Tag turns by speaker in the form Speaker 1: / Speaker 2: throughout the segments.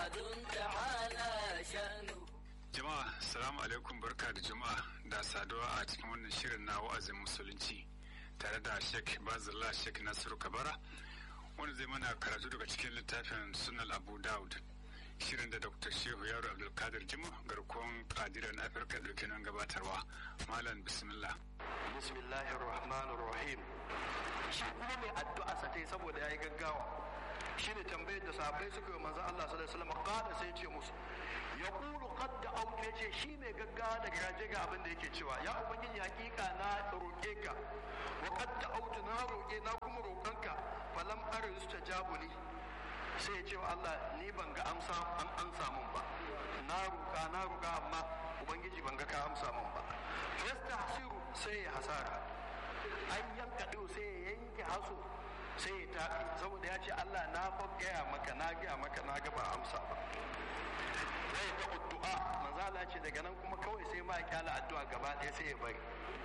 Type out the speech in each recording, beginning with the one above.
Speaker 1: تعالى شأنه
Speaker 2: Jama'a, salamu alaikum barka da juma'a da saduwa a cikin wannan shirin na wa'azin musulunci tare da Sheikh Bazillah Sheikh Nasiru Kabara wanda zai mana karatu daga cikin littafin Sunan Abu Dawud. Shirin da Dr. Shehu Yaro Abdulkadir Jimo garkuwan kadiran Afirka dauke nan gabatarwa. Malam Bismillah.
Speaker 3: bismillahir rahmanir rahim shi kuma mai addu'a sa tai saboda yayi gaggawa shine tambayar da sahabbai suka yi manzo Allah sallallahu alaihi wasallam kada sai ya ce musu yaqulu qad da'awtu yace shi mai gaggawa da garaje ga abin da yake cewa ya ubangiji hakika na roke ka wa qad da'awtu na roke na kuma roƙanka falam arzu tajabuli sai ya ce wa Allah ni ban ga amsa an amsa mun ba na roƙa na roƙa amma ubangiji ban ga ka amsa mun ba yastahsiru sai ya hasara an yanka ɗau sai ya yanke haso sai ya tafi saboda ya ce Allah na fa gaya maka na gaya maka na ga ba amsa ba zai ga addu'a manzo Allah ce daga nan kuma kawai sai ma ya kyala addu'a gaba ɗaya sai ya bari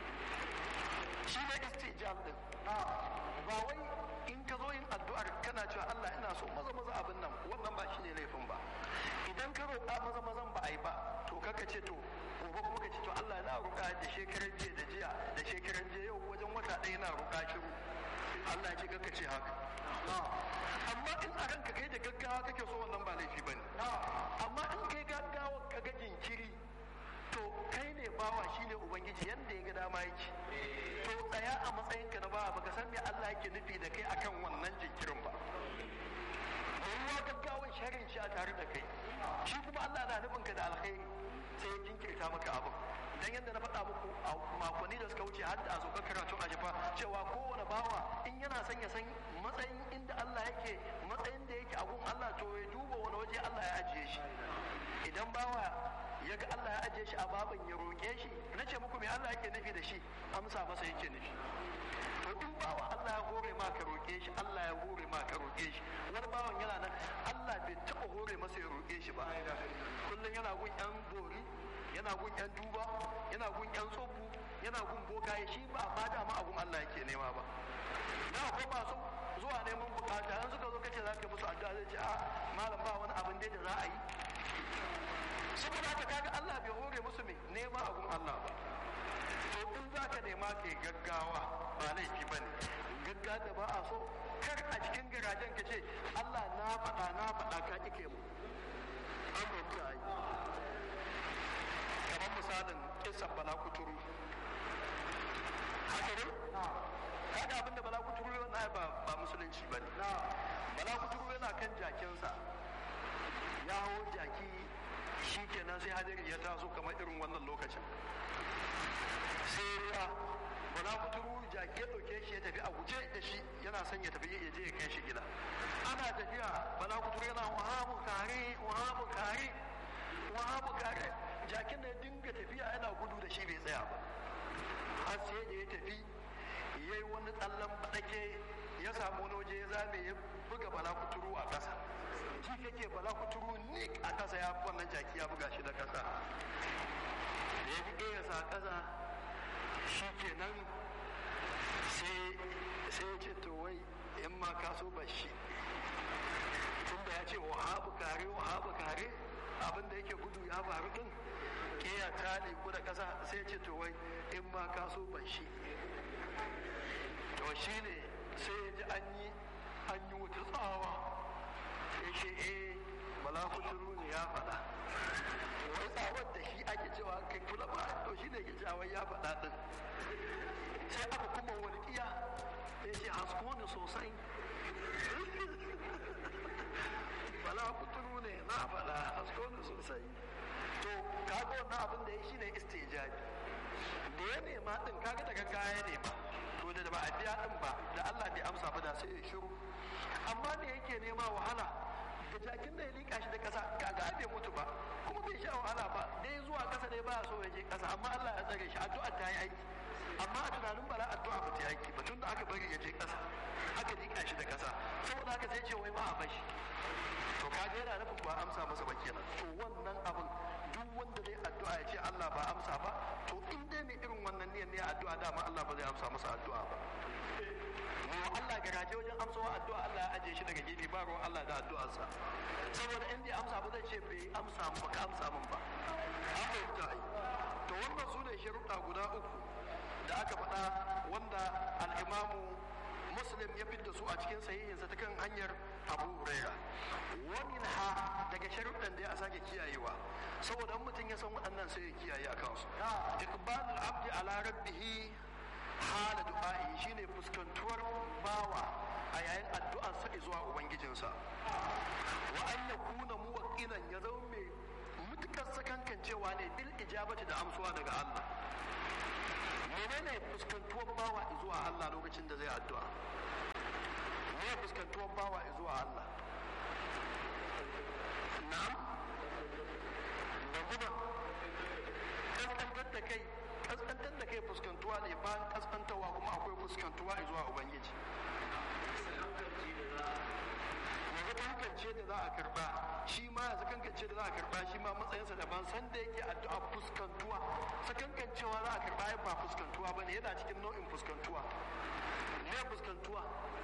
Speaker 3: shi ne istijab din ba wai in ka zo yin addu'ar kana cewa Allah ina so maza maza abin nan wannan ba shine laifin ba idan ka roƙa maza mazan ba a yi ba to kaka ce to gobe kuma ka ce to Allah na roƙa da shekaran jiya da jiya da shekaran jiya yau wajen wata ɗaya na roƙa shiru Allah ya ce kaka ce haka amma in a ranka kai da gaggawa kake so wannan ba laifi bane amma in kai gaggawa ka ga jinkiri to kai ne bawa shine ubangiji yanda ya ga dama yake to tsaya a matsayinka na bawa baka san me Allah yake nufi da kai akan wannan jinkirin ba ruwa gaggawan sharin shi a tare da kai shi kuma Allah na nufin ka da alkhairi sai ya jinkirta maka abin dan yadda na faɗa muku a makonni da suka wuce har da a sauka karatun a jafa cewa kowane bawa in yana son ya san matsayin inda Allah yake matsayin da yake a gun Allah to ya duba wani waje Allah ya ajiye shi idan bawa ya ga Allah ya ajiye shi a baban ya roƙe shi na ce muku me Allah yake nufi da shi amsa masa yake nufi to in bawa Allah ya hore ma ka roƙe shi Allah ya hore ma ka roƙe shi wani bawan yana nan Allah bai taɓa hore masa ya roƙe shi ba kullum yana gun yan bori yana gun yan duba yana gun yan tsobu yana gun bokaye shi ba ma dama abun Allah yake nema ba na akwai masu zuwa neman bukata yan suka zo kace za ka musu addu'a zai ce a malam ba wani abin da za a yi saboda haka kaga Allah bai hore musu mai nema abun Allah ba to in za ka nema ka yi gaggawa ba laifi ba ne gaggawa da ba a so kar a cikin garajen ka ce Allah na faɗa na faɗa ka ƙi mu an roƙi a yi kamar misalin kisan bala kuturu haka ne kaga abinda bala kuturu yana ba ba musulunci ba ne bala kuturu yana kan jakinsa ya hau jaki shi kenan sai hadari ya taso kamar irin wannan lokacin sai ya bala kuturu jaki ya ɗauke shi ya tafi a guje da shi yana son ya tafi ya je ya kai shi gida ana tafiya bala kuturu yana wahabu kare wahabu kare wahabu kare jakin da ya dinga tafiya yana gudu da shi bai tsaya ba har sai da ya tafi ya yi wani tsallan baɗake ya samu wani waje ya zame ya buga bala kuturu a ƙasa ji kake bala kuturu nik a ƙasa ya wannan jaki ya buga shi da ƙasa da ya buge ya sa ƙasa shi kenan sai sai ya ce to wai in ma ka so ba shi tunda ya ce wahabu kare wahabu kare abin da yake gudu ya faru din kiya ta ku da ƙasa sai ya ce to wai in ma ka so ba shi to shi ne sai ya ji an yi an yi wuta tsawa ya ce eh bala kuturu ne ya faɗa wai tsawar da shi ake cewa kai kula ba to shi ne ke cewa ya faɗa din sai aka kuma walƙiya ya ce hasko ni sosai bala kuturu ne na faɗa hasko ni sosai to kaga wannan abin da ya shi ne istijabi da ya nema din kaga daga kaya nema to da ba a biya din ba da Allah bai amsa ba da sai ya shiru amma me yake nema wahala da jakin da ya lika shi da kasa kaga bai mutu ba kuma bai sha wahala ba dai zuwa kasa dai ba so ya je kasa amma Allah ya tsare shi addu'a ta yi aiki amma a tunanin bala addu'a ba ta yi aiki ba tun da aka bari ya je kasa aka lika shi da kasa saboda haka sai ce wai ba a bashi to kaga yana nufin ba amsa masa ba kenan to wannan abin duk wanda zai addu'a ya ce Allah ba amsa ba to in dai mai irin wannan niyyar ne addu'a dama Allah ba zai amsa masa addu'a ba mu Allah garaje wajen amsawa addu'a Allah ya ajiye shi daga gefe ba ruwan Allah da addu'arsa saboda in bai amsa ba zai ce bai amsa ba ka amsa min ba an fahimta ai to wannan su ne sharuɗa guda uku da aka faɗa wanda al'imamu muslim ya fidda su a cikin sahihinsa ta kan hanyar abu huraira wani ha daga sharuɗan da ya sake kiyayewa saboda mutum ya san waɗannan sai ya kiyaye a kansu iqbalul abdi ala rabbihi hala du'a'i shine fuskantuwar bawa a yayin addu'ar sa zuwa ubangijinsa wa an yakuna muwaqqinan ya zama mai mutukar sakankancewa ne bil ijabati da amsuwa daga Allah menene fuskantuwar bawa zuwa Allah lokacin da zai addu'a me fuskantuwar bawa zuwa Allah na'am da kuma kaskantar da kai kaskantar da kai fuskantuwa ne bayan kaskantarwa kuma akwai fuskantuwa zuwa ubangiji yanzu kankance da za a karba shi ma yanzu kankance da za a karba shi ma matsayinsa daban san da yake addu'a fuskantuwa sakankancewa za a karba ba fuskantuwa bane yana cikin nau'in fuskantuwa me fuskantuwa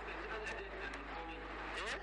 Speaker 3: eh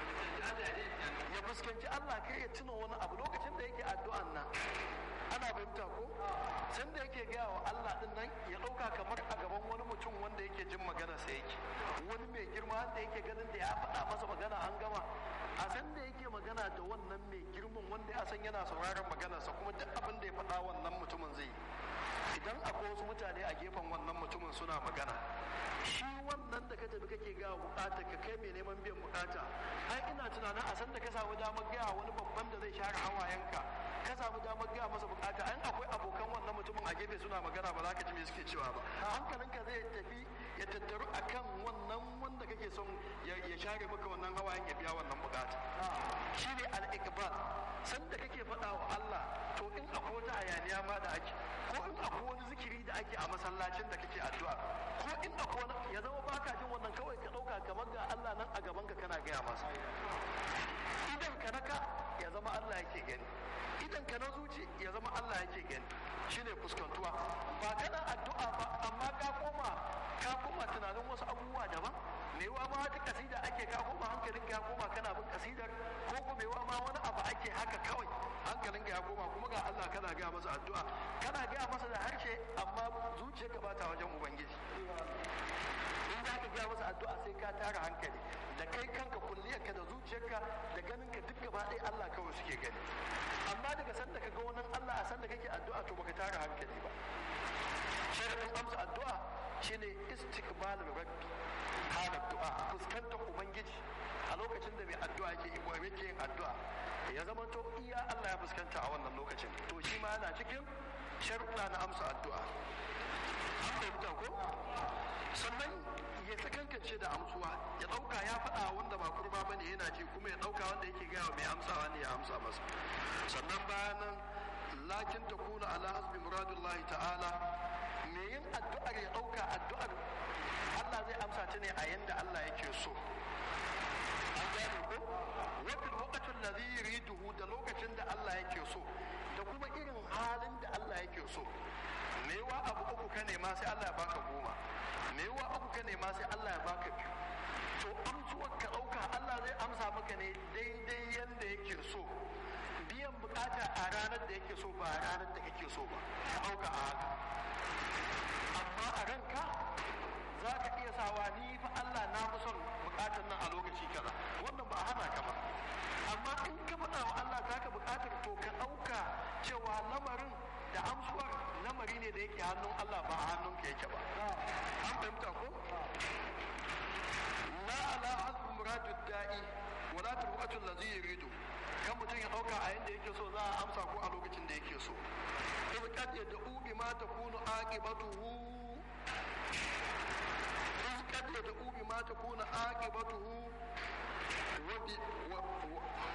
Speaker 3: ya fuskanci Allah kai ya tuna wani abu lokacin da yake addu'an nan ana fahimta ko san da yake gaya wa Allah din nan ya dauka kamar a gaban wani mutum wanda yake jin magana sa yake wani mai girma wanda yake ganin da ya faɗa masa magana an gama a san da yake magana da wannan mai girman wanda ya san yana sauraron maganarsa kuma duk abin da ya faɗa wannan mutumin zai idan akwai wasu mutane a gefen wannan mutumin suna magana shi wannan da ka tafi kake gawa bukata ka kai mai neman biyan bukata ai ina tunanin a san da ka samu damar gaya wani babban da zai share hawayenka ka samu damar gaya masa bukata an akwai abokan wannan mutumin a gefe suna magana ba za ka ji me suke cewa ba hankalinka zai tafi ya tattaru akan wannan wanda kake son ya share maka wannan hawayen ya biya wannan bukata shi ne al-iqbal san da kake faɗa wa Allah to in akwai wata hayaniya ma da ake ko in akwai wani zikiri da ake a masallacin da kake addu'a ko in akwai wani ya zama baka jin wannan kawai ka ɗauka kamar ga Allah nan a gaban ka kana gaya masa idan ka naka ya zama Allah yake gani idan ka na zuci ya zama Allah yake gani shine fuskantuwa ba kana addu'a ba amma ka koma ka koma tunanin wasu abubuwa daban mewa ma wata kasida ake ka koma hankalin ka koma kana bin kasidar ko kuma mewa ma wani abu ake haka kawai hankalin ka ya koma kuma ga Allah kana gaya masa addu'a kana gaya masa da harshe amma zuciyarka ba ta wajen ubangiji in za ka gaya masa addu'a sai ka tara hankali da kai kanka kulliyarka da zuciyarka da ganin ka duk gaba ɗaya Allah kawai suke gani amma daga sanda ka ga wani Allah a sanda kake addu'a to baka tara hankali ba sharadin amsa addu'a shine istiqbalul rabbi hada du'a fuskantar ubangiji a lokacin da mai addu'a yake yake yin addu'a ya zama to iya Allah ya fuskanta a wannan lokacin to shi ma yana cikin sharuɗa na amsa addu'a an fahimta ko sannan ya sakankance da amsuwa ya ɗauka ya faɗa wanda ba kurba bane yana ji kuma ya ɗauka wanda yake gaya mai amsawa ne ya amsa masa sannan bayan nan lakin ta kuna ala hasbi muradullahi ta'ala me yin addu'ar ya ɗauka addu'ar Allah zai amsa ta ne a yanda Allah yake so an gane ko wakil waqatul ladhi yuriduhu da lokacin da Allah yake so da kuma irin halin da Allah yake so mewa abu uku ka nema sai Allah ya baka goma mewa uku ka nema sai Allah ya baka biyu to amsuwar ka ɗauka Allah zai amsa maka ne daidai yanda yake so biyan bukata a ranar da yake so ba a ranar da kake so ba ka ɗauka a haka amma a ranka za ka iya sawa ni fa Allah na fi son bukatar nan a lokaci kaza wannan ba a hana ka ba amma in ka faɗa wa Allah za ka bukatar to ka ɗauka cewa lamarin da amsuwar lamari ne da yake hannun Allah ba a hannun ka yake ba an fahimta ko la ala hasbi muradu da'i wa la turbatu allazi yuridu kan mutum ya ɗauka a yanda yake so za a amsa ko a lokacin da yake so إذ قد يدعو بما تكون عاقبته إذ قد يدعو بما تكون عاقبته وب... و... و...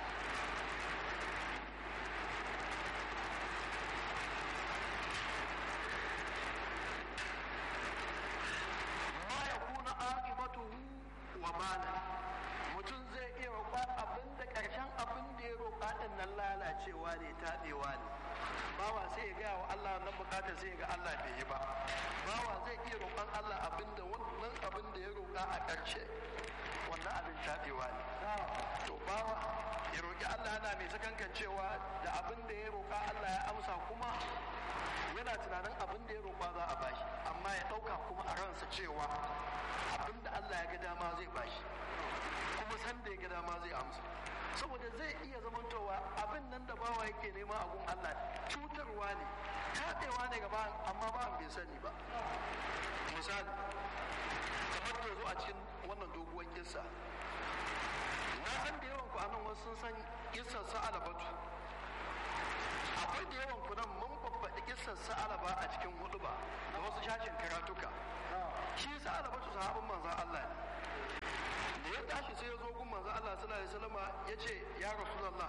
Speaker 3: ما يكون عاقبته وبالا mutum zai iya roƙa abin da ƙarshen abin da ya roƙa ɗin nan lalacewa ne taɗewa ne bawa sai ya gaya wa Allah nan bukatar sai ya ga Allah bai yi ba bawa zai iya roƙon Allah abinda wannan abin da ya roƙa a ƙarshe wannan abin tabewa ne to bawa ya roƙi Allah yana mai sakankancewa da abin da ya roƙa Allah ya amsa kuma yana tunanin abin da ya roƙa za a bashi amma ya ɗauka kuma a ransa cewa abin da Allah ya ga dama zai bashi kuma san da ya ga dama zai amsa saboda zai iya zamantowa abin nan da bawa yake nema a gun Allah cutarwa ne taɗewa ne gaba amma ba bai sani ba misali kamar da zo a cikin wannan doguwar kissa na san da yawan ku a nan wasu sun san kissar sa'alabatu akwai da yawan ku nan mun babbaɗi kissar sa'alaba a cikin hudu ba da wasu shashin karatuka shi sa'alabatu sahabin manzan Allah ne da ya tashi sai ya zo gun manzan Allah sallallahu alaihi wasallam ya ce ya rasulullah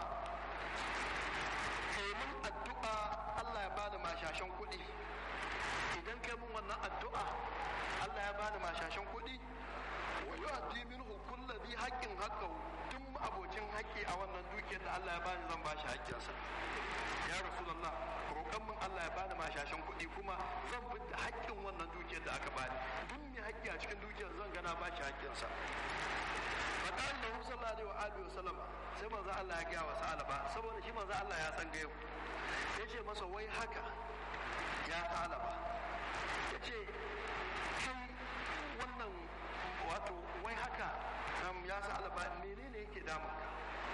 Speaker 3: kai mun addu'a Allah ya bani mashashan kuɗi idan kai mun wannan addu'a Allah ya bani mashashan kuɗi wa yu'ti minhu kullu dhi haqqin haqqahu duk abocin haƙƙi a wannan dukiyar da Allah ya bani zan bashi haƙƙinsa ya rasulullah roƙon min Allah ya bani mashashan kuɗi kuma zan fita haƙƙin wannan dukiyar da aka bani duk mai haƙƙi a cikin dukiyar zan gana bashi haƙƙinsa faƙar da sallallahu alaihi wa alihi wasallam sai manzo Allah ya gaya wa sa'alaba saboda shi manzo Allah ya san gaibu yace masa wai haka ya sa'alaba yace kai wannan wato wai haka ya sa'alaba menene yake damun ka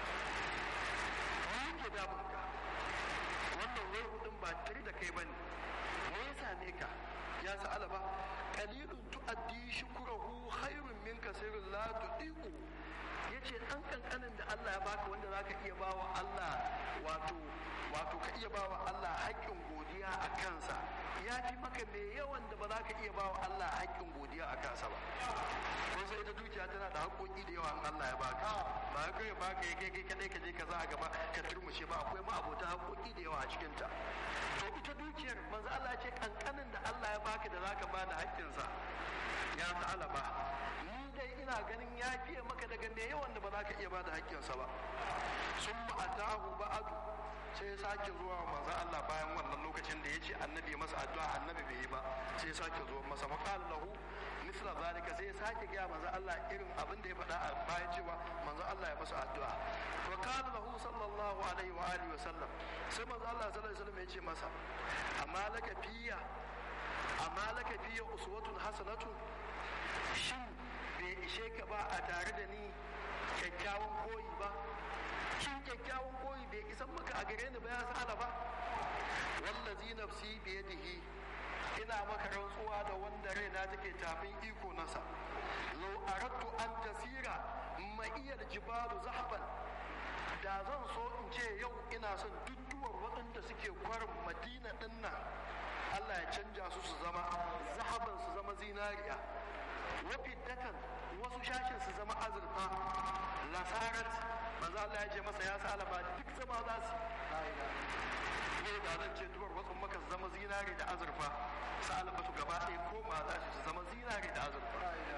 Speaker 3: me yake damun ka wannan wai hudun ba tare da kai bane me ya same ka ya sa'alaba qalilun tu'addi shukruhu khairun min kasirin la tudiku yace dan kankanin da Allah ya baka wanda zaka iya bawa Allah wato wato ka iya bawa Allah haƙƙin godiya a kansa ya fi maka mai yawan da ba za ka iya bawa Allah haƙƙin godiya a kansa ba ko sai ita dukiya tana da haƙoƙi da yawa in Allah ya baka ba ka ya baka ya kai kai kadai ka je ka za a gaba ka turmushe ba akwai ma abota haƙoƙi da yawa a cikin ta to ita dukiyar manzo Allah ce kankanin da Allah ya baka da zaka bada haƙƙinsa ya ta'ala ba ni dai ina ganin ya fiye maka daga me yawan da ba za ka iya bada haƙƙinsa ba sun ma'atahu ba'adu sai ya sake zuwa manzo Allah bayan wannan lokacin da ya ce annabi masa addu'a annabi bai yi ba sai ya sake zuwa masa maqal lahu misla zalika sai ya sake gaya manzo Allah irin abin da ya faɗa a bayan cewa manzo Allah ya masa addu'a wa kana lahu sallallahu alaihi wa alihi wa sallam sai manzo Allah sallallahu alaihi wa sallam ya ce masa amma laka fiya amma laka fiya uswatun hasanatun shin bai ishe ka ba a tare da ni kyakkyawan koyi ba shin kyakkyawan koyi bai isan maka a gare ni ba ya sa'ala ba wallazi nafsi biyadihi ina maka rantsuwa da wanda raina take tafin iko nasa lau aradtu an tasira ma'iyar jibalu zahban da zan so in ce yau ina son dudduwar waɗanda suke kwarin madina ɗin nan Allah ya canja su su zama zahaban su zama zinariya wafi datan wasu shashin su zama azurfa lasarat maza Allah ya ce masa ya salama duk zama za su ne da zan ce duwar wasu maka zama zinari da azurfa salama su gaba ɗaya ko ma za su zama zinari da azurfa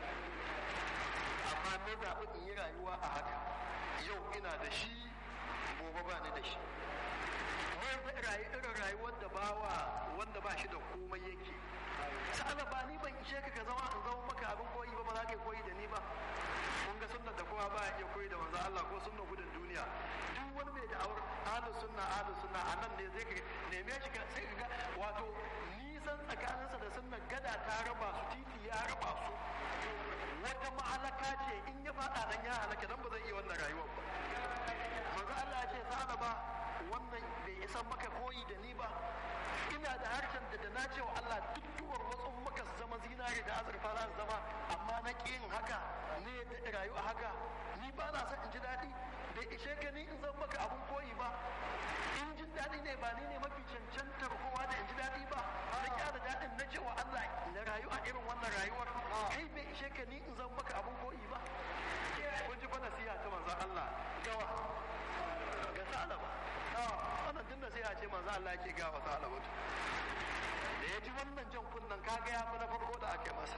Speaker 3: amma na zaɓi in yi rayuwa a haka yau ina da shi gobe ba ni da shi wai rayu irin rayuwar da bawa wanda ba shi da komai yake sa'ala ba ni ban ishe ka ka zama in zama maka abin koyi ba ba za ka koyi da ni ba kun ga sunnar da kowa ba ya iya koyi da manzo Allah ko sunnar gudun duniya duk wani mai da'awar ahlus sunna ahlus sunna a nan ne zai ka neme shi sai ka ga wato nisan tsakaninsa da sunnar gada ta raba su titi ya raba su wata mahalaka ce in ya faɗa nan ya halaka dan ba zai iya wannan rayuwar ba manzo Allah ya ce sa'ala ba wannan bai isa maka koyi da ni ba ina da harshen da da na cewa Allah duk duwar wasu maka su zama zinare da azurfa za su zama amma na ƙi yin haka ne da rayu a haka ni ba na son in ji daɗi bai ishe ka ni in zan maka abun koyi ba in jin daɗi ne ba ni ne mafi cancantar kowa da in ji daɗi ba na kyara daɗin na cewa Allah na rayu a irin wannan rayuwar kai bai ishe ka ni in zan maka abun koyi ba kun ji fa nasiha ta manzon Allah gawa ga salama wannan tun nasiha ce manzo Allah yake ga wa salama da ya ji wannan jan kunnan kaga ya fi na farko da ake masa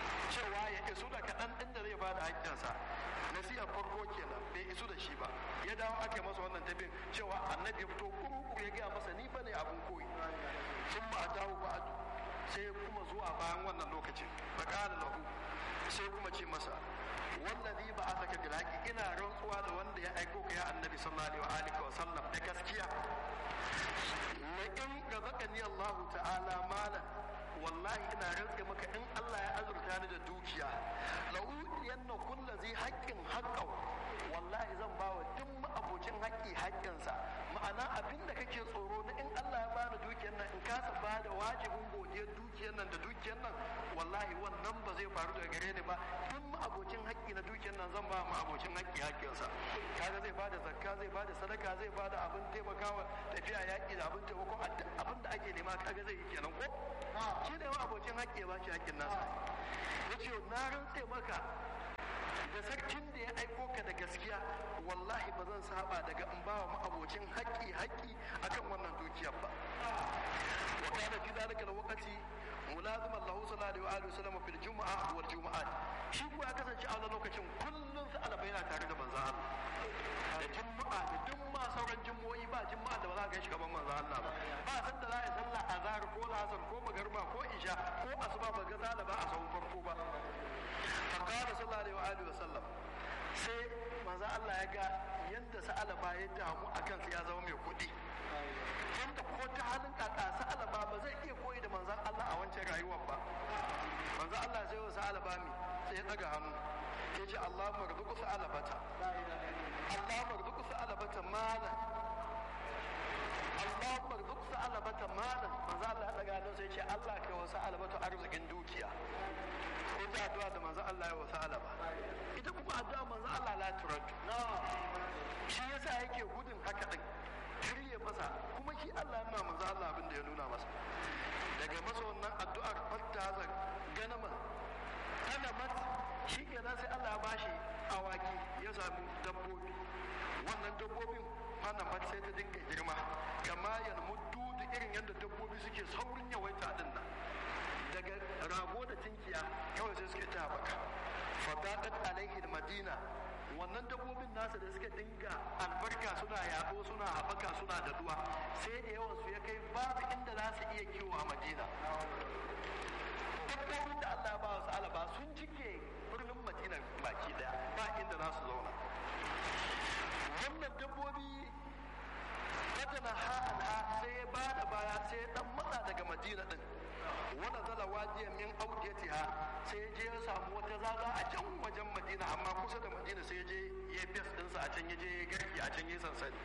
Speaker 3: cewa ya isu da kaɗan ɗin da zai ba da haƙƙinsa nasiha farko kenan bai isu da shi ba ya dawo aka masa wannan tabin cewa annabi ya fito kuru ya gaya masa ni bane abun koyi sun ma dawo ba sai kuma zuwa bayan wannan lokacin ba kala lahu sai kuma ce masa wallazi ba a saka bilaki ina rantsuwa da wanda ya aiko ka ya annabi sallallahu alaihi wa sallam da gaskiya la in razaqani Allah ta'ala malan wallahi ina rantsa maka in Allah ya azurta ni da dukiya la udiyanna kullu zai haqqin haqqahu wallahi zan ba wa duk abocin haƙƙi haƙƙinsa ma'ana abin da kake tsoro na in Allah ya bani dukiyar nan in kasa ba da wajibin godiyar dukiyar nan da dukiyar nan wallahi wannan ba zai faru daga gare ni ba duk abocin haƙƙi na dukiyar nan zan ba ma abocin haƙƙi haƙƙinsa kaga zai bada zakka zai bada sadaka zai bada abin taimakawa tafiya yaƙi da abin taimakon abin da ake nema kaga zai yi kenan ko shi ne wa abocin haƙƙi ya ba shi haƙƙin nasa yace na rantse maka da sarkin da ya aiko ka da gaskiya wallahi ba zan saba daga in ba wa ma'abocin haƙƙi haƙƙi akan wannan dukiyar ba wa kana fi zalika alwaqti mulaziman lahu sallallahu alaihi wa sallam fil jumu'a wal jumu'at shi ko ya kasance a wannan lokacin kullun sa alaba yana tare da manzo Allah da jumu'a da duk ma sauran jumu'o'i ba jumu'a da ba za ka ga shi gaban manzo Allah ba ba san da za a sallah azhar ko lasar ko magariba ko isha ko asuba ba ga zalaba a sahun farko ba fakara sallallahu alaihi wa sallam sai manzo Allah ya ga yadda sa'alaba ya damu a kansa ya zama mai kuɗi yadda ko ta halin kaka sa'alaba ba zai iya koyi da manzon Allah a wancan rayuwar ba manzo Allah sai wa sa'alaba mi sai ya daga hannu ya ce Allah marzuku sa'alabata Allah marzuku sa'alabata malan Allah marzuku sa'alabata malan manzo Allah ya daga hannu sai ya ce Allah kai wa sa'alabata arzikin dukiya ita addu'a da manzo Allah ya wasa alaba ita kuma addu'a manzo Allah la turaddu shi yasa yake gudun haka din kirye masa kuma shi Allah yana manzo Allah abin da ya nuna masa daga masa wannan addu'ar fatta za ganama ana mat shi kenan sai Allah ya bashi awaki ya sami dabbobi wannan dabbobin ana mat sai ta dinga girma kama yan muddu irin yadda dabbobi suke saurin yawaita din nan daga rago da tinkiya kawai sai suke ta baka fadadat alaihi madina wannan dabbobin nasa da suka dinga albarka suna yaɗo suna haɓaka suna daduwa sai da yawan su ya kai babu inda za su iya kiwo a madina dabbobin da Allah ba su alaba sun cike birnin madina baki daya ba inda za su zauna wannan dabbobi fatana ha'ana sai ya ba da baya sai ya dan matsa daga madina din wanda zala wajiyan min audiyatiha sai ya je ya samu wata zaza a can wajen madina amma kusa da madina sai ya je ya fes dinsa a can ya je ya garki a can ya sansani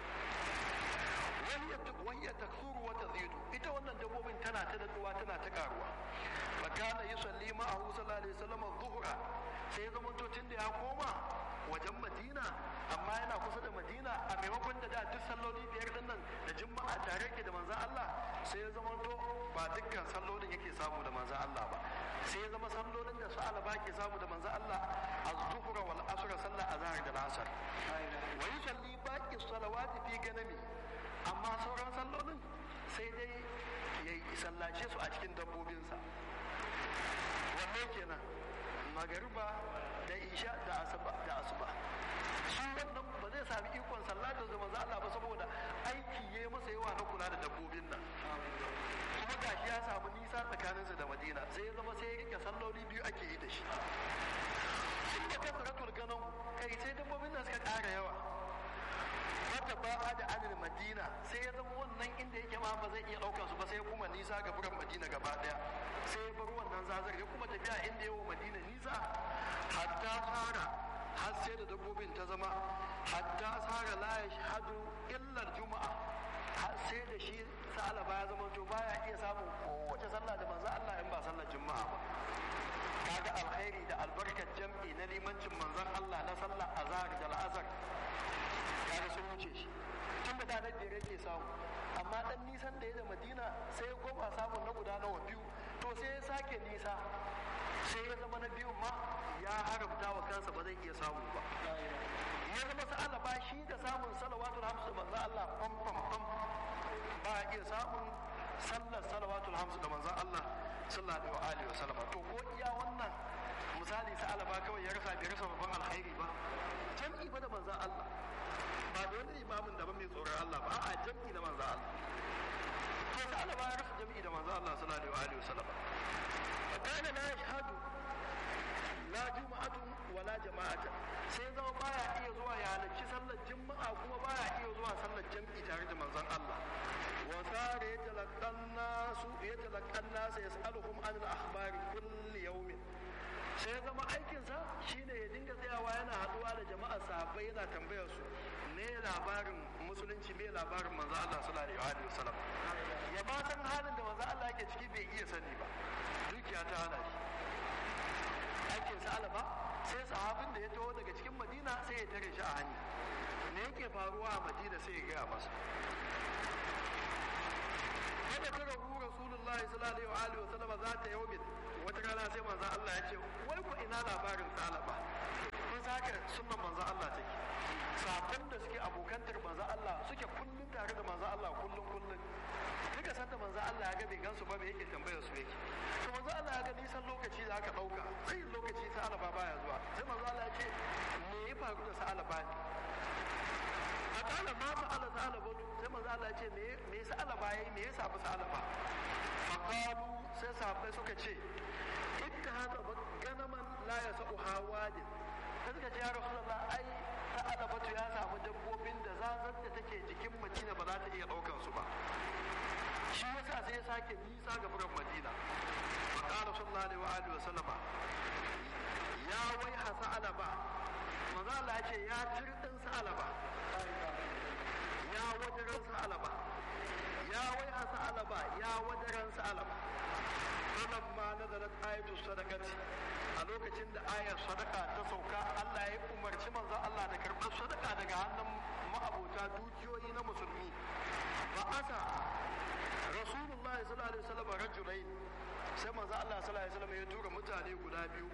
Speaker 3: wahiyar taksuru wata zidu ita wannan dabbobin tana ta daɗuwa tana ta karuwa fakana yi salli ma'ahu sallallahu alaihi wasallam zuhura sai ya zama tun da ya koma wajen madina amma yana kusa da madina a maimakon da da duk salloli biyar din nan da juma'a tare ke da manzan Allah sai ya zama to ba dukkan sallolin yake samu da manzan Allah ba sai ya zama sallolin da su alaba ke samu da manzan Allah az-zuhra wal asr sallar azhar da asr wa yusalli baqi salawati fi ganami amma sauran sallolin sai dai ya sallace su a cikin dabbobinsa wanne kenan magariba da isha da asuba da asuba shi wannan ba zai sami ikon sallatar da manzo Allah ba saboda aiki yayi masa yawa na kula da dabbobin nan kuma gashi ya samu nisa tsakaninsa da Madina sai ya zama sai ya rike salloli biyu ake yi da shi sun da kasaratul ganin kai sai dabbobin nan suka ƙara yawa wata ba da adadin madina sai ya zama wannan inda yake ma ba zai iya ɗaukar su ba sai kuma nisa ga buran madina gaba ɗaya sai ya bar wannan zazar ya kuma tafiya inda yawa madina nisa hatta fara har sai da dabbobin ta zama hatta fara la ya shahadu illar juma'a har sai da shi sa'alaba ya zama to baya iya samun kowace sallah da manzo Allah in ba sallar juma'a ba kaga alkhairi da albarkar jam'i na limancin manzon Allah na sallar azhar da al'azhar kaga sun wuce shi tun da danar da yake samu amma dan nisan da ya da madina sai ya koma samun na guda nawa biyu to sai ya sake nisa sai ya zama na biyun ma ya haramta wa kansa ba zai iya samu ba ya zama sa'ala ba shi da samun salawatul hamsu da manzo Allah pam pam pam ba a iya samun sallar salawatul hamsu da manzo Allah sallallahu alaihi wa sallam to ko iya wannan misali sa'ala ba kawai ya rasa bai rasa babban alkhairi ba jam'i ba da manzo Allah ba da wanda limamin daban mai tsoron Allah ba a jam'i da manzo Allah to sai Allah ya rasa jam'i da manzo Allah sallallahu alaihi wasallam fa kana la yashhadu la juma'atun wala jama'ata sai zama baya iya zuwa ya halarci sallar juma'a kuma baya iya zuwa sallar jam'i tare da manzon Allah wa sare yatalaqan nasu yatalaqan nasu yas'aluhum an al-akhbari kulli yawmin sai zama aikinsa shine ya dinga tsayawa yana haduwa da jama'a sahabbai yana tambayar su me labarin musulunci me labarin manzo Allah sallallahu alaihi wasallam ya ba san halin da manzo Allah yake ciki bai iya sani ba dukiya ta hana shi aikin sa alaba sai sahabin da ya taho daga cikin Madina sai ya tare shi a hanya me yake faruwa a Madina sai ya gaya masa kada tara hu rasulullahi sallallahu alaihi wasallam za ta yaumin wata rana sai manzan Allah ya ce wai ku ina labarin salaba kun saka sunan manzan Allah take sabon da suke abokantar manzan Allah suke kullum tare da manzan Allah kullum kullum duka sanda manzan Allah ya ga bai gansu ba bai yake tambayar su yake to manzan Allah ya ga nisan lokaci da aka dauka sai lokaci salaba baya zuwa sai manzan Allah ya ce me ya faru da salaba ne a kala ma fa'ala salaba sai manzan Allah ya ce me me salaba yayi me ya samu salaba faqalu sai sahabbai suka ce inda haka ganaman la ya sa'u hawadin sai suka ce ya rasulullah ai ta'ala batu ya samu dabbobin da zazar da take jikin madina ba za ta iya ɗaukan su ba shi yasa sai ya sake nisa ga buran madina faqala sallallahu alaihi wa alihi wa sallama ya wai hasa alaba manzo Allah ya ce ya tirdin sa alaba ya wajaran sa alaba ya wai hasa alaba ya wajaran sa alaba falamma nazalat ayatu sadaqati a lokacin da ayar sadaka ta sauka Allah ya umarci manzo Allah da karɓar sadaka daga hannun ma'abota dukiyoyi na musulmi ba asa rasulullah sallallahu alaihi wasallam rajulain sai manzo Allah sallallahu alaihi wasallam ya tura mutane guda biyu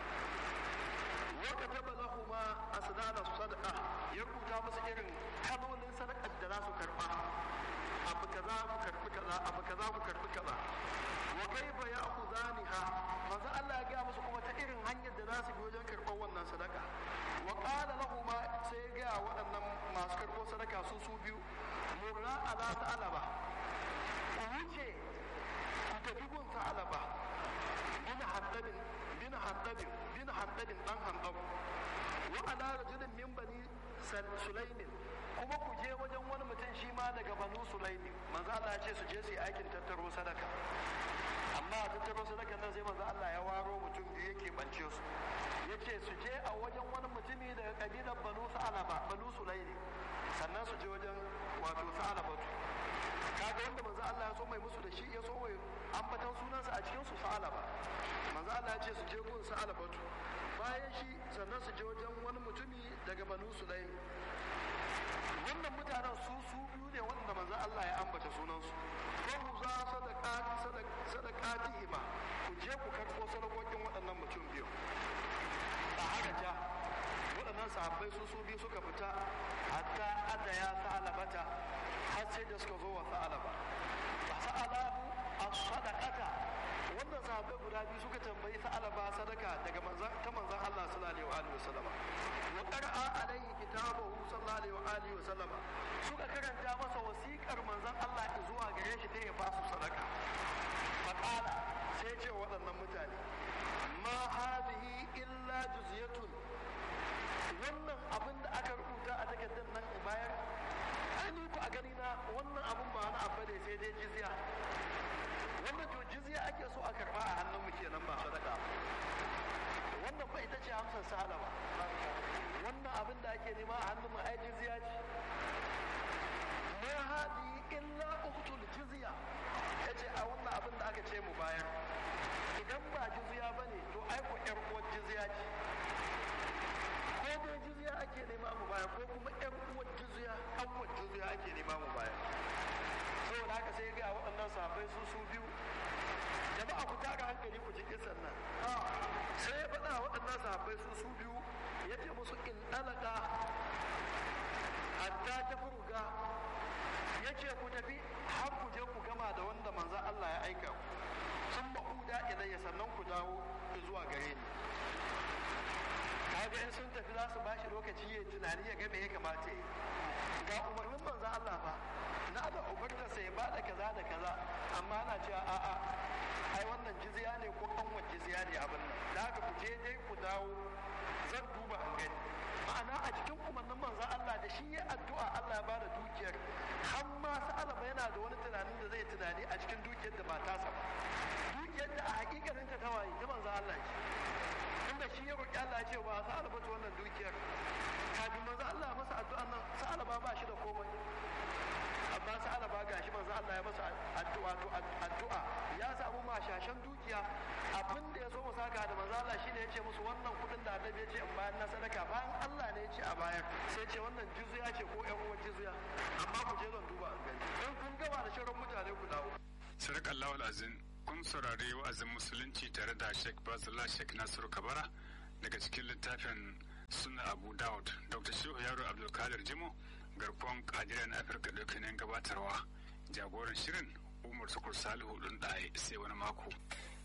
Speaker 3: wa kataba lahuma asnana sadaqa ya rubuta musu irin kalolin sadakar da za su karba abu kaza ku karbi kaza abu kaza ku karbi kaza wa kaifa ya'khudhaniha manzo Allah ya ga musu kuma ta irin hanyar da za su bi wajen karɓar wannan sadaka wa qala lahum sai ya ga waɗannan masu karɓo sadaka su su biyu murra ala ta'alaba ku wuce ku tafi gun ta'alaba bin haddadin bin haddadin bin haddadin dan handab wa ala rajulin min bani sulaimin kuma ku je wajen wani mutum shi ma daga banu sulaimi manzo Allah ya ce su je su yi aikin tattaro sadaka amma a tattaro sadaka nan sai manzo Allah ya waro mutum biyu yake bance su yace su je a wajen wani mutumi daga kabilar banu sa'alaba banu sulaimi sannan su je wajen wato sa'alabatu kaga wanda manzo Allah ya so mai musu da shi ya so mai ambatan sunansa a cikin su sa'alaba manzo Allah ya ce su je gun sa'alabatu bayan shi sannan su je wajen wani mutumi daga banu sulaimi wannan mutanen su su biyu ne wanda manzo Allah ya ambata sunansu ko za sadaqati sadaqatihima ku je ku karɓo sadakokin waɗannan mutum biyu a haraja waɗannan sahabbai su su biyu suka fita hatta ada ya sa'alabata har sai da suka zo wa sa'alaba fa sa'alahu as-sadaqata wannan sahabbai guda biyu suka tambayi sa'alaba sadaka daga manzan ta manzan Allah sallallahu alaihi wa sallama wa qara'a alaihi kitabahu sallallahu alaihi wa sallama suka karanta masa wasiƙar manzan Allah zuwa gare shi ta ya ba su sadaka fa qala sai ce waɗannan mutane ma hadhihi illa juzyatun wannan abin da aka rubuta a takardar nan bayar ani ku a gani na wannan abin ba wani abu ne sai dai jizya wannan to jizya ake so a karba a hannun mu kenan ba sadaka wannan ba ita ce amsar sahala ba wannan abin da ake nema a hannun mu ai jizya ce ma hadi illa uqtul jizya yace a wannan abin da aka ce mu bayar idan ba jizya bane to ai ko yar uwar jizya ce ko dai jizya ake nema mu bayar ko kuma yar uwar jizya an uwar jizya ake nema mu bayar saboda haka sai ga waɗannan sahabbai su su biyu jama'a ku tara hankali ku cikin sannan sai ya faɗa waɗannan sahabbai su su biyu ya ce musu in ɗalaka hatta ta furuga ya ce ku tafi har ku je ku gama da wanda manzan Allah ya aika ku sun ma'uda ilayya sannan ku dawo zuwa gare ni kaga in sun tafi za su bashi lokaci ya tunani ya ga me ya kamata ya ga umar dukiya ne abin nan da haka ku je dai ku dawo zan duba an gani ma'ana a cikin umarnin manzon Allah da shi ya addu'a Allah ya ba da dukiyar har ma sa'alaba yana da wani tunanin da zai tunani a cikin dukiyar da ba tasa ba dukiyar da a hakikanin ta tawaye ta manzon Allah ce inda shi ya roki Allah ya ce ba sa'alaba ta wannan dukiyar kafin manzon Allah masa addu'an nan sa'alaba ba shi da komai amma sa'alaba gashi manzon Allah ya masa addu'a to addu'a ya samu mashashan dukiya abin da ya so mu saka da manzo Allah shine ya ce musu wannan kudin da annabi ya ce in bayan na sadaka bayan Allah ne ya ce a bayar sai ce wannan jizya ce ko ƴan uwan jizya amma ku je zan duba an gani in kun gaba da shirin mutane ku dawo
Speaker 2: sadaka Allahu azin kun saurari wa'azin musulunci tare da Sheikh Bazullah Sheikh Nasiru Kabara daga cikin littafin Sunna Abu Dawud Dr. Shehu Yaro Abdulkadir Jimo garkuwan kadiran Afirka ɗauke gabatarwa jagoran shirin Umar Tukur Salihu ɗin ɗaya sai wani mako.